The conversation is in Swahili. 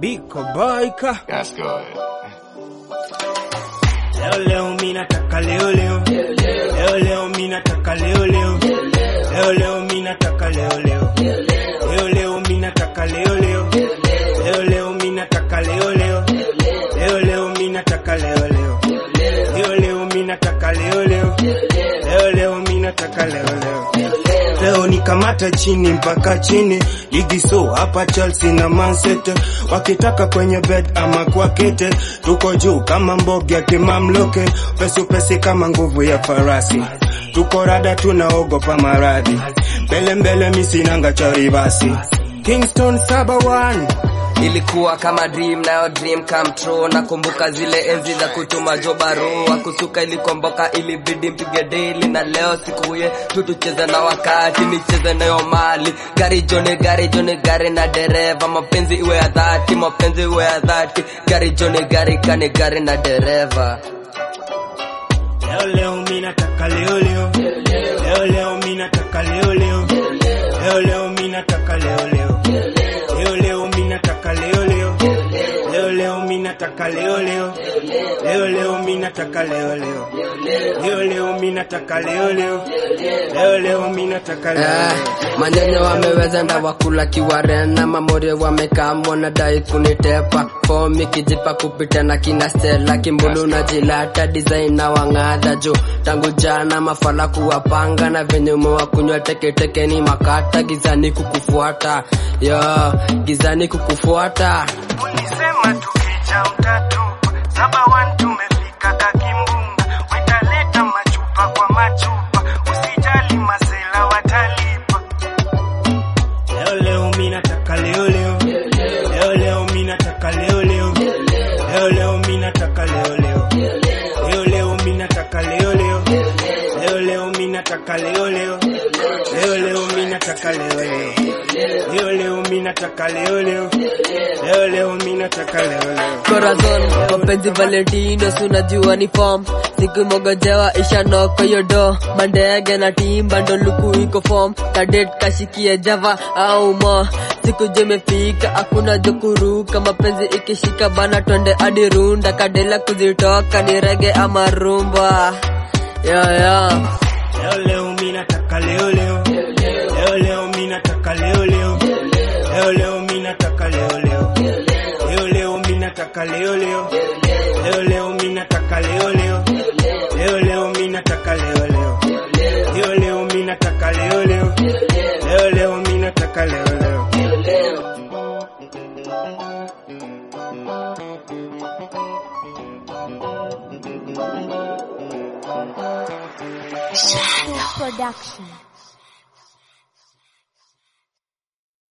Biko Baika. That's good. Leo leo mimi nataka leo leo. Leo leo mimi nataka leo leo. Leo leo mimi nataka leo leo. Leo leo mimi nataka leo leo. Leo leo mimi nataka leo leo. Leo leo mimi nataka leo leo. Leo leo mimi nataka leo leo. Leo leo mimi nataka leo leo. Leo nikamata chini mpaka chini, ligi so hapa Chelsea na Man City wakitaka kwenye bed ama kwa kete, tuko juu kama mboga ya kimamloke, pesu pesi kama nguvu ya farasi, tuko rada tunaogopa maradhi, mbele mbele misinanga cha ribasi, Kingston saba one ilikuwa kama dream nayo dream come true nakumbuka zile enzi za kutuma jo barua kusuka ilikomboka ilibidi mpige daily na leo siku ye tutucheze na wakati nicheze nayo mali gari jone gari jone gari na dereva mapenzi iwe ya dhati mapenzi iwe ya dhati gari jone gari kane gari na dereva Leo leo mimi nataka leo leo. Leo leo mimi nataka leo leo. Leo leo mimi nataka leo leo. Leo leo mimi nataka leo leo. Leo leo mimi nataka leo leo. Leo leo mimi nataka leo leo. Leo leo mimi nataka leo leo. Leo leo mimi nataka leo Eh, leo. manyanya wameweza ndawakula kiwarena mamore wamekam wanadai kunitepa fomi kijipa kupita na kina stela kimbulu na jilata design na wang'adha juu tangu jana mafala kuwapanga na venye umewa kunywa teketeke ni makata gizani kukufuata yo gizani kukufuata Ulisema tukija utatupa saba one tumefika kakimbunga wetaleta machupa kwa machupa usijali masela watalipa leo leo mimi nataka leo leo leo leo mimi nataka leo leo leo leo mimi nataka leo leo leo leo mimi nataka leo leo leo leo mimi nataka leo leo leo leo mimi nataka leo leo leo leo mimi nataka leo leo leo leo mimi nataka leo leo Corazon, mapenzi Valentino, si unajua ni form. Siku mogojewa isha noko yodo, mandege na timba ndo luku iko form. Kadet kashikia java au mo, siku jemefika hakuna jokuruka. Mapenzi ikishika bana twende hadi runda, kadela kuzitoka ni rege ama rumba. Yo, yo. Leo leo mimi nataka leo leo. Leo leo mimi nataka leo leo. Leo leo mimi nataka leo leo. Leo leo mimi nataka leo leo. Leo leo mimi nataka leo leo. Leo leo mimi nataka leo leo. Leo leo mimi nataka leo leo. Leo leo mimi nataka leo leo. Production.